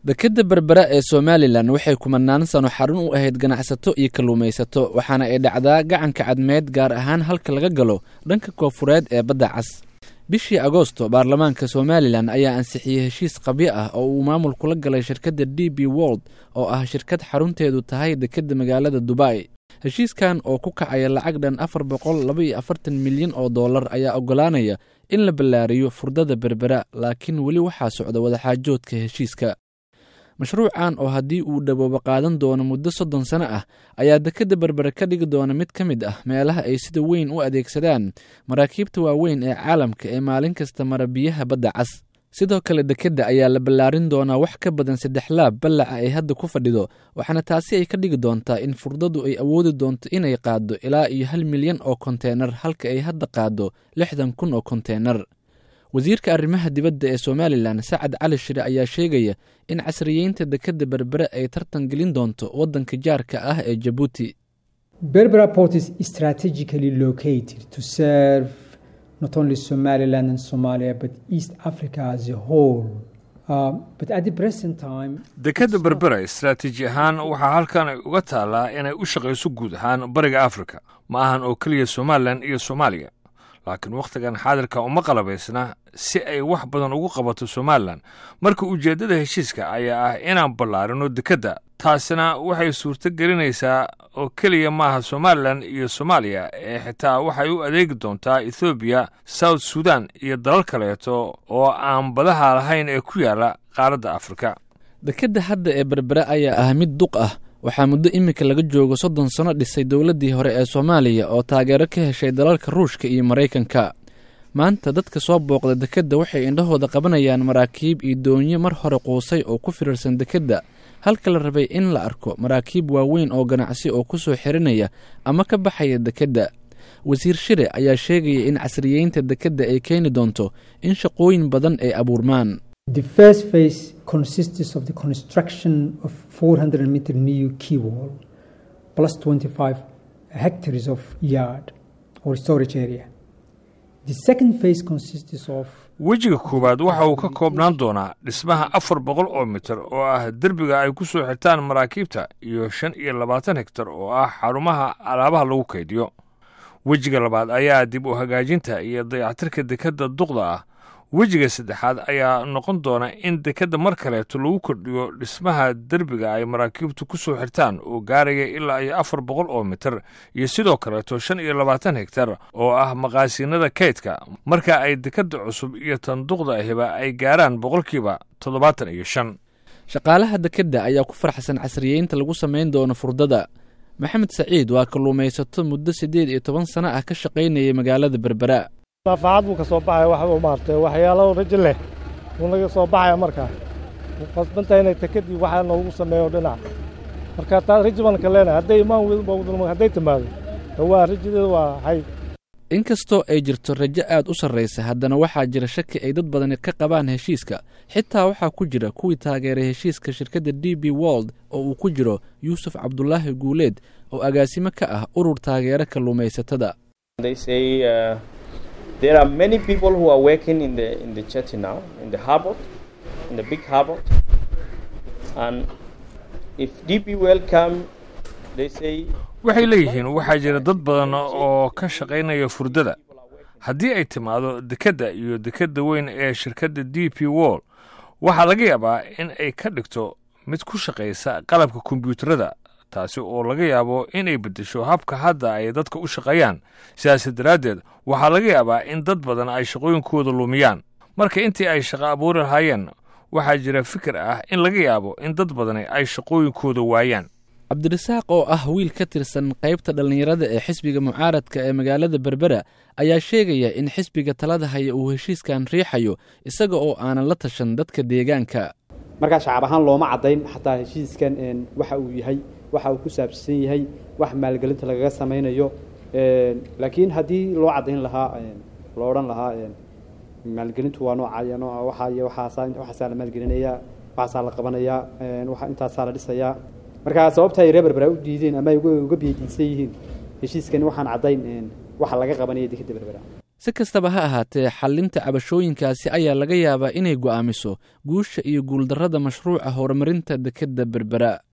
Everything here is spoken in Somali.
dekedda berbera ee somalilan waxay kumanaan sano xarun u ahayd ganacsato iyo kalluumaysato waxaana ay dhacdaa gacanka cadmeed gaar ahaan halka laga galo dhanka koofureed ee badda cas bishii agoosto baarlamaanka somalilan ayaa ansixiyey heshiis qabyo ah oo uu maamul kula galay shirkadda d b wold oo ah shirkad xarunteedu tahay dekedda magaalada dubai heshiiskan oo ku kacaya lacag dhan afar boqol laba iyo afartan milyan oo dollar ayaa oggolaanaya in la ballaariyo furdada berbera laakiin weli waxaa socda wadaxaajoodka heshiiska mashruucan oo haddii uu dhawoobo qaadan doono muddo soddon sano ah ayaa dekedda berbere ka dhigi doona mid ka mid ah meelaha ay sida weyn u adeegsadaan maraakiibta waaweyn ee caalamka ee maalin kasta mara biyaha badda cas sidoo kale dekedda ayaa la ballaarin doonaa wax ka badan saddex laab ballaca ay hadda ku fadhido waxaana taasi ay ka dhigi doontaa in furdadu ay awoodi doonto inay qaaddo ilaa iyo hal milyan oo konteenar halka ay hadda qaaddo lixdan kun oo konteenar wasiirka arrimaha dibadda ee somalilan sacad cali shire ayaa sheegaya in casriyeynta dekedda berbere ay tartan gelin doonto waddanka jaarka ah ee jabuuti berbera port is strategically located to serve not only somaliland and somalia but east africa as a whole uh, but at the present time dekedda berbera istaraatiiji ahaan waxaa halkan ay uga taallaa inay u shaqayso guud ahaan bariga afrika ma ahan oo keliya somalilan iyo soomaaliya laakiin wakhtigan xaadirka uma qalabaysna si ay wax badan ugu qabato somalilan marka ujeeddada heshiiska ayaa ah inaan ballaarino dekedda taasina waxay suurto gelinaysaa oo keliya maaha somalilan iyo soomaaliya ee xitaa waxay u adeegi doontaa ethoobiya south sudan iyo dalal kaleeto oo aan badaha lahayn ee ku yaalla qaaradda afrika dekedda hadda ee berbere ayaa ah mid duq ah waxaa muddo iminka laga joogo soddon sano dhisay dowladdii hore ee soomaaliya oo taageero ka heshay dalalka ruushka iyo maraykanka maanta dadka soo booqda dekedda waxay indhahooda qabanayaan maraakiib iyo doonyo mar hore quusay oo ku firirsan dekedda halka la rabay in la arko maraakiib waaweyn oo ganacsi oo ku soo xirinaya ama ka baxaya dekedda wasiir shire ayaa sheegaya in casriyeynta dekedda ay keeni doonto in shaqooyin badan ay abuurmaan The first phase consists of the construction of 400 meter new quay wall plus 25 hectares of yard or storage area. The second phase consists of wejiga koowaad waxa uu ka koobnaan doonaa dhismaha afar boqol oo mitir oo ah derbiga ay ku soo xirtaan maraakiibta iyo shan iyo labaatan hektar oo ah xarumaha alaabaha lagu kaydiyo wejiga labaad ayaa dib u hagaajinta iyo dayactirka dekedda duqda ah wejiga saddexaad ayaa noqon doona in dekedda mar kaleeto lagu kordhiyo dhismaha derbiga ay maraakiibtu ku soo xirtaan oo gaaraya ilaa iyo afar boqol oo mitir iyo sidoo kaleeto shan iyo labaatan hektar oo ah maqaasiinada kaydka marka ay dekedda cusub iyo tan duqda ahiba ay gaaraan boqolkiiba toddobaatan iyo shan shaqaalaha dekedda ayaa ku farxsan casriyeynta lagu samayn doono furdada maxamed saciid waa kalluumaysato muddo siddeed iyo toban sano ah ka shaqaynayay magaalada berbera naafaacad buu ka soo baxaya waxba maartay waxyaalo rajo leh buu naga soo baxaya markaa wuu qasbantahay inay takadii waxaa noogu sameeyo dhinac marka taa rajo baan ka leenahay hadday imaan weydba hadday timaado waa rajadeeda waa hay inkastoo ay jirto rajo aad u sarraysa haddana waxaa jira shaki ay dad badani ka qabaan heshiiska xitaa waxaa ku jira kuwii taageeray heshiiska shirkadda d b wold oo uu ku jiro yuusuf cabdulaahi guuleed oo agaasimo ka ah urur taageero kalluumaysatada There are many people who are working in the in the jetty now, in the harbor, in the big harbor. And if DP welcome, they say. waxay leeyihiin waxaa jira dad badan oo ka shaqaynaya furdada haddii ay timaado dekedda iyo dekedda weyn ee shirkadda d p wall waxaa laga yaabaa in ay ka dhigto mid ku shaqaysa qalabka kombiyuutarada taasi oo laga yaabo inay beddesho habka hadda ay dadka u shaqeeyaan sidaas daraaddeed waxaa laga yaabaa in dad badan ay shaqooyinkooda lumiyaan marka intii ay shaqo abuuri lahaayeen waxaa jira fikir ah in laga yaabo in dad badani ay shaqooyinkooda waayaan cabdirasaaq oo ah wiil ka tirsan qaybta dhallinyarada ee xisbiga mucaaradka ee magaalada berbera ayaa sheegaya in xisbiga talada haya uu heshiiskan riixayo isaga oo aanan la tashan dadka deegaanka markaa shacab ahaan looma caddayn xataa heshiiskan waxa uu yahay waxa uu ku saabsan yahay wax maalgelinta lagaga samaynayo laakiin haddii loo caddayn lahaa loo odhan lahaa maalgelintu waa nooca nooca waxaa iyo waxaasaa waxaasaa la maalgelinayaa waxaasaa la qabanayaa waxa intaasaa la dhisayaa marka sababta ay reer berbera u diideen ama ay uga biyadiisan yihiin heshiiskan waxaan caddayn waxa laga qabanaya dekedda berbera si kastaba ha ahaatee xallinta cabashooyinkaasi ayaa laga yaabaa inay go'aamiso guusha iyo guuldarrada mashruuca horumarinta dekedda berbera